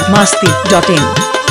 masti.in.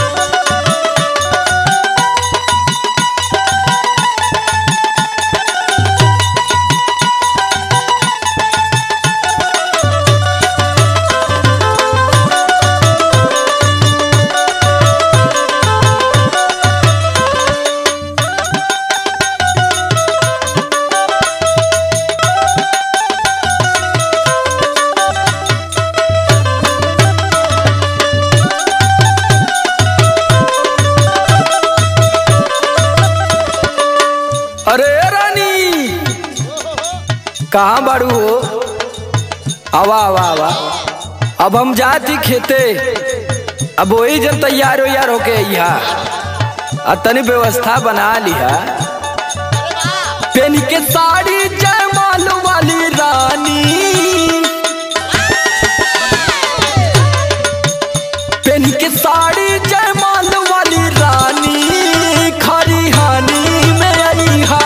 अरे रानी कहाँ बाड़ू हो आवा आवा आवा अब हम जाती खेते अब वही जब तैयार वैयार होके अइहा आ तनी व्यवस्था बना लिहा पेनी के साड़ी जयमाल वाली रानी पेनी के साड़ी जयमाल वाली रानी खरी हानी में अइहा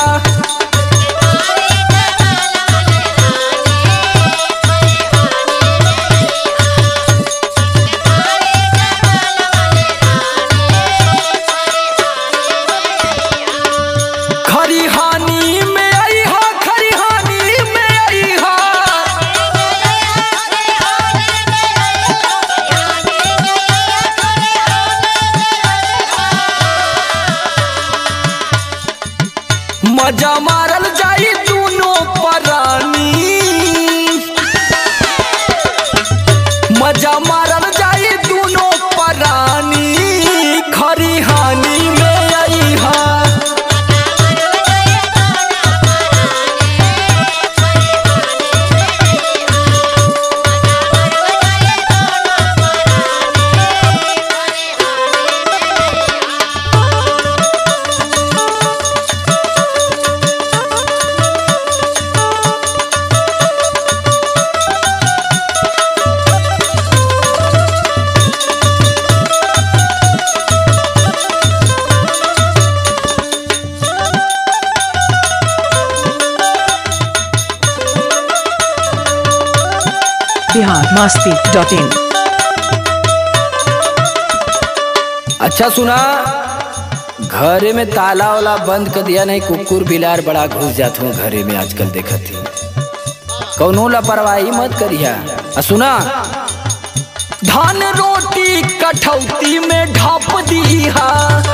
खरी हानी में अइहा खरी हानी में अइहा मजा मारल जाई दोनों परानी मजा मारल जाई दोनों परानी खरी हानी में अइहा Bihar masti.in. अच्छा सुना घरे में ताला वाला बंद कर दिया नहीं कुकुर बिलार बड़ा घुस जात हूँ घरे में आजकल देखत ही कौनो लापरवाही मत करिया आ सुना धान रोटी कठौती में ढाप दीहा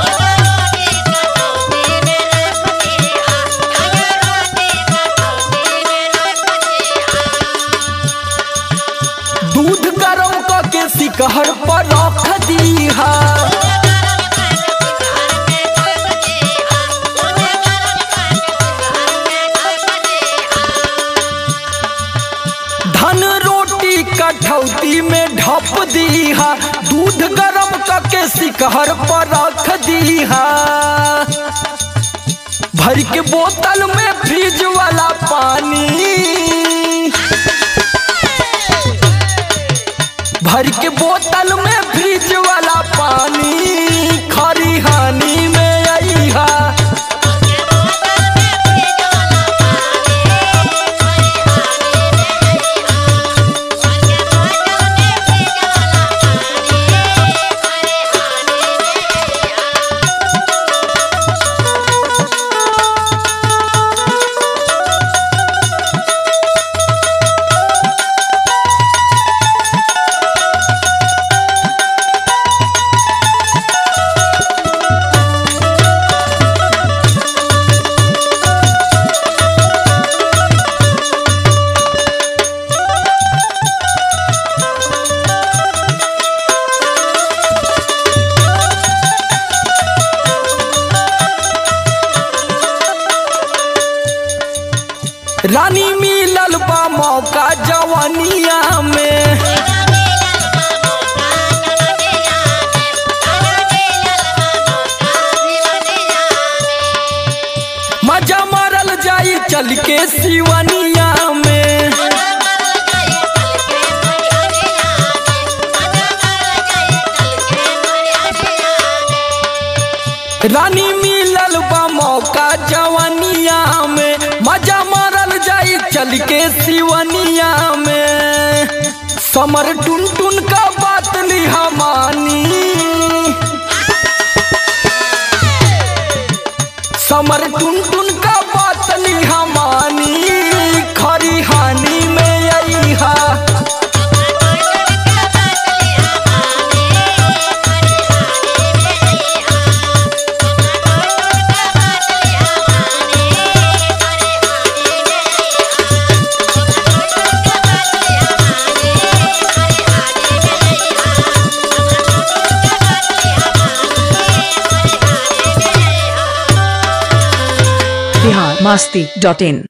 दूध गरम करके सिकहर पर रख दीहा धन रोटी कठौती में ढप दीहा दूध गरम करके सिकहर पर रख दीहा भर के बोतल में फ्रिज वाला पानी भर के बोतल में फ्रिज वाला पानी खरी हानी में अइहा रानी मिलल बा मौका जवानिया में मजा मारल जाई चल के सिवनिया में रानी मिलल बा मौका जवानिया में मजा मारल जाई चल के सिवनिया में समर टुन टुन का बात लिहा मानी समर टुन टुन का बात लिहा मानी खरी हानि में आई हा बिहार मस्ती डॉट इन